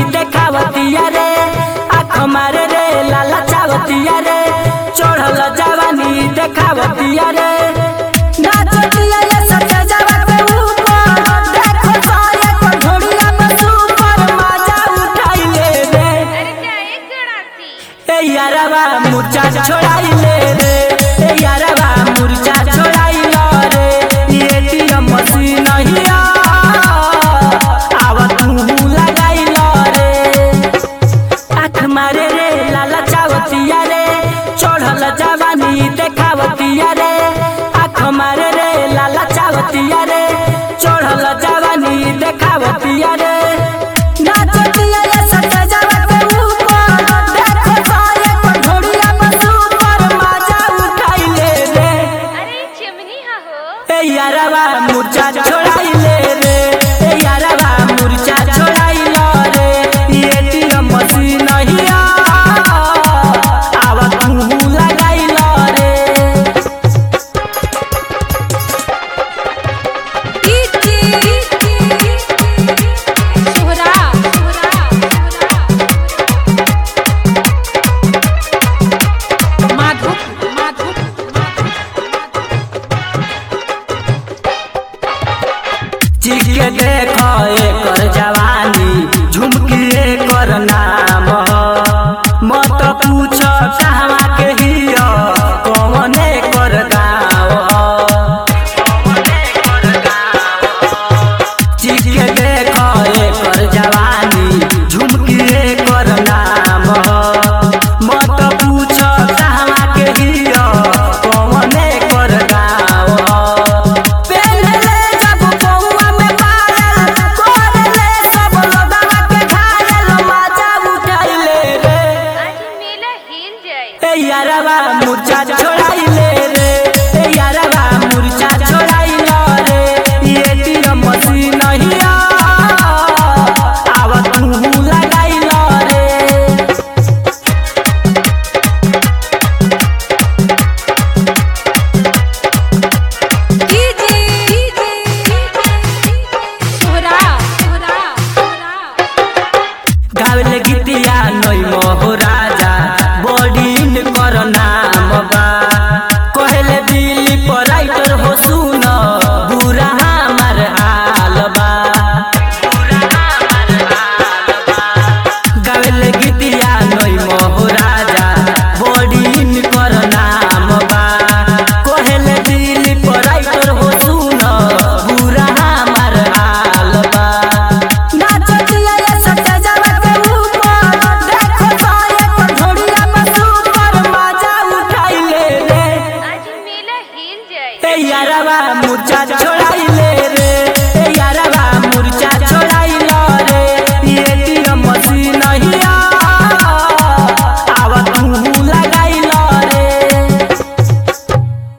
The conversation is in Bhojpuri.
देखावतिया रे आँख मारे रे लाला चावतिया रे चढ़ल जवानी देखावतिया रे नाचतिया ये सच्चा जवा के ऊपर देखो सारे को ढोड़िया में सुपर मजा उठाइले रे अरे क्या एक गड़ाती ए यारवा मुर्चा छोड़ाइले रे ए यारवा मुर्चा छोड़ाइलो रे एटीएम मशीन हिया आवा तू लगाइलो रे आँख मारे रे लाला चावतिया रे चढ़ल जवानी देखावतिया रे आँख मारे रे लाला चावतिया रे चढ़ल जवानी देखावतिया रे नाचतिया ये सच्चा जवा के ऊपर देखो सारे को ढोड़िया में सुपर मजा उठाइले रे अरे चिमनी हा हो ए यारवा मुर्चा छोड़ाइले रे ए यारवा मुर्चा छोड़ाइलो रे एटीएम मशीन हिया आवा तू लगाइलो रे सोहरा माधव माधव चीख के देखो एकर जवानी झुमकी एकर नाम ह। मत पूछ कहवा के हिया कौन एकर गाँव ह। चीख के देखो एकर जवानी झुमकी एकर नाम ह। मत पूछ कहवा के हिया कौन एकर गाँव ह। पेन्हले जब पौआ में पायल, कोरले सब लोगवा के घायल, मजा उठाइले रे। आज मेला हिल जाए ए यारवा मुर्चा छोड़ाइले रे ए यारवा मुर्चा छोड़ाइलो रे एटीएम मशीन हिया आवा तू लगाइलो रे सोहरा गावले गीतिया नई मोह राजा बॉडी कर नाम बा कहले दिल्ली पर राइट